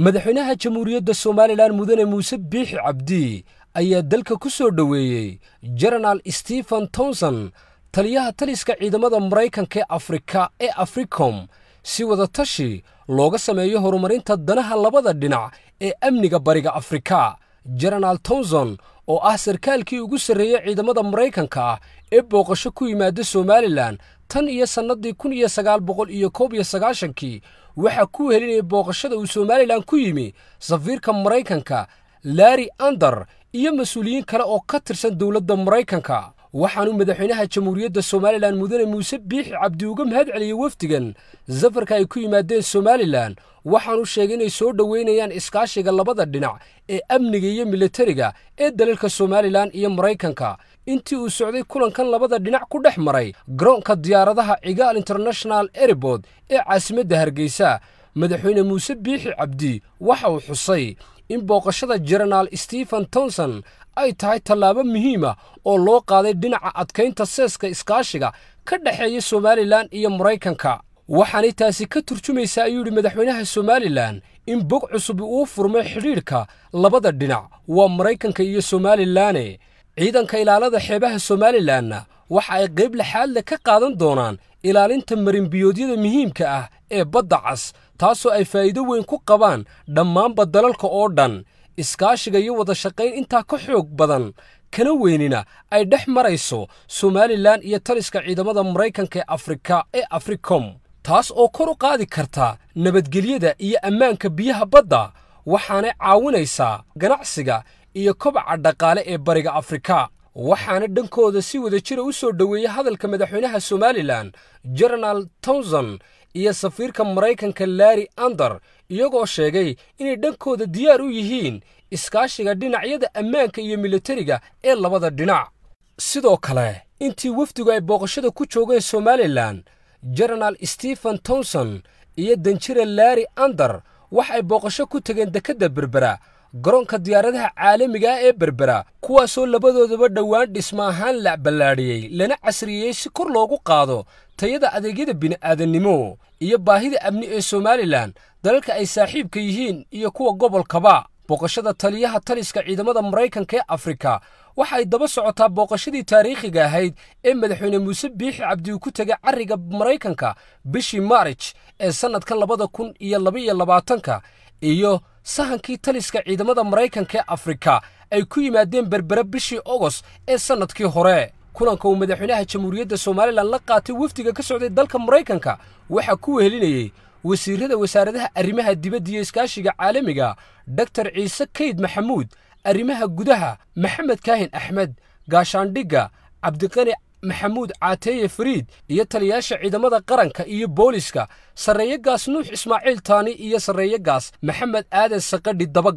madaxweynaha jamhuuriyadda somalilan mudane muuse biixi cabdi ayaa dalka ku soo dhoweeyey jenaraal stephen tomson taliyaha taliska ciidamada maraykanka ee afrika ee africom si wadatashi looga sameeyo horumarinta danaha labada dhinac ee amniga bariga afrika jenaraal tomson oo ah sarkaalkii ugu sarreeyey ciidamada maraykanka ah ee booqasho ku yimaada somalilan tan iyo sannadii kun iyo sagaal boqol iyo koob iyo sagaashankii waxaa ku helinayay booqashada uu somalilan ku yimi safiirka maraykanka larri ander iyo mas-uuliyiin kale oo ka tirsan dowladda maraykanka waxaanuu madaxweynaha jamhuuriyadda somalilan mudane muuse biixi cabdi uga mahad celiyey wafdigan safarka ay ku yimaadeen somalilan waxaanu sheegay inay soo dhoweynayaan iskaashiga labada dhinac ee amniga iyo militariga ee dalalka somalilan iyo maraykanka intii uu socday kulankan labada dhinac ku dhex maray garoonka diyaaradaha cigaal international airbood ee caasimadda hargeysa madaxweyne muuse biixi cabdi waxa uu xusay in booqashada jenaraal stephen tomson ay tahay tallaabo muhiima oo loo qaaday dhinaca adkaynta seeska iskaashiga ka dhexeeya somalilan iyo maraykanka waxaanay taasi ka turjumaysaa ayuu yidhi madaxweynaha somalilan in bog cusub uu furmay xidhiidhka labada dhinac waa maraykanka iyo somalilanne ciidanka ilaalada xeebaha somalilanna waxa ay qayb laxaadle ka qaadan doonaan ilaalinta marinbiyoodyada muhiimka ah ee badda cas taasoo ay faa'iido weyn ku qabaan dhammaanba dalalka oo dhan iskaashiga iyo wada shaqayn intaa ka xoog badan kana weynina ay dhex marayso somalilan iyo taliska ciidamada maraykanka ee afrika ee africom taas oo kor u qaadi karta nabadgelyada iyo ammaanka biyaha badda waxaanay caawinaysaa ganacsiga iyo kobaca dhaqaale ee bariga afrika waxaana dhankooda si wada jira u soo dhoweeyey hadalka madaxweynaha somalilan jenaraal tomson iyo safiirka maraykanka larri ander iyagoo sheegay inay dhankooda diyaar u yihiin iskaashiga dhinacyada ammaanka iyo militariga ee labada dhinac sidoo kale intii wafdigu ay booqashada ku joogeen somalilan jenaraal stephen tomson iyo danjira larri ander waxay booqasho ku tegeen dekedda berbera garoonka diyaaradaha caalamiga ah ee berbera kuwaasoo labadoodaba dhowaan dhisma ahaan la ballaadhiyey lana casriyeeyey si kor loogu qaado tayada adeegyada bini'aadannimo iyo baahida amni ee somalilan dalalka ay saaxiibka yihiin iyo kuwa gobolkaba booqashada taliyaha taliska ciidamada maraykanka ee afrika waxay daba socotaa booqashadii taariikhiga ahayd ee madaxweyne muuse biixi cabdi uu ku tegay carriga maraykanka bishii maarij ee sannadka labada kun iyo labaiyo labaatanka iyo sahankii taliska ciidamada maraykanka ee afrika ay ku yimaadeen berbere bishii ogost ee sannadkii hore kulanka uu madaxweynaha jamhuuriyadda somalilan la qaatay wafdiga ka socday dalka maraykanka waxaa ku wehelinayey wasiirrada wasaaradaha arrimaha dibadda iyo iskaashiga caalamiga doktor ciise kayd maxamuud arrimaha gudaha maxamed kaahin axmed gaashaandhigga cabdiqani maxamuud caateeye fariid iyo taliyaasha ciidamada qaranka iyo booliska sarreeye gaas nuux ismaaciil taani iyo sarreeye gaas maxamed aadan saqadhi daba